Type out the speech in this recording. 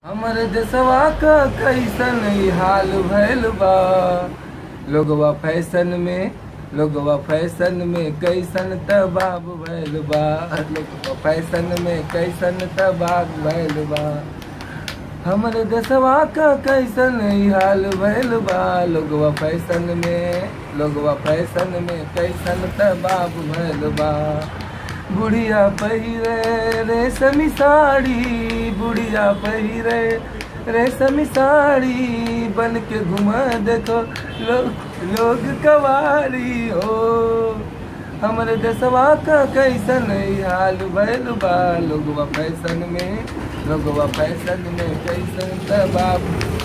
हमर देशवा क कैसन ई हाल भइल बा लोगवा फैशन में लोगवा फैशन में कैसन तबाब भइल बा लोगवा फैशन में कैसन तबाब भइल बा हमर देशवा क कैसन ई हाल भइल बा लोगवा फैशन में लोगवा फैशन में कैसन तबाब भइल बा बुढ़िया पहिरे रेशमी साड़ी बुढ़िया पहिरे रेशमी साड़ी बन के घुमा देखो लोग लोग कवारी हो हमरे देशवा का कैसन ई हाल भइल बा लोगवा फैशन में लोगवा फैशन में कैसन तबाब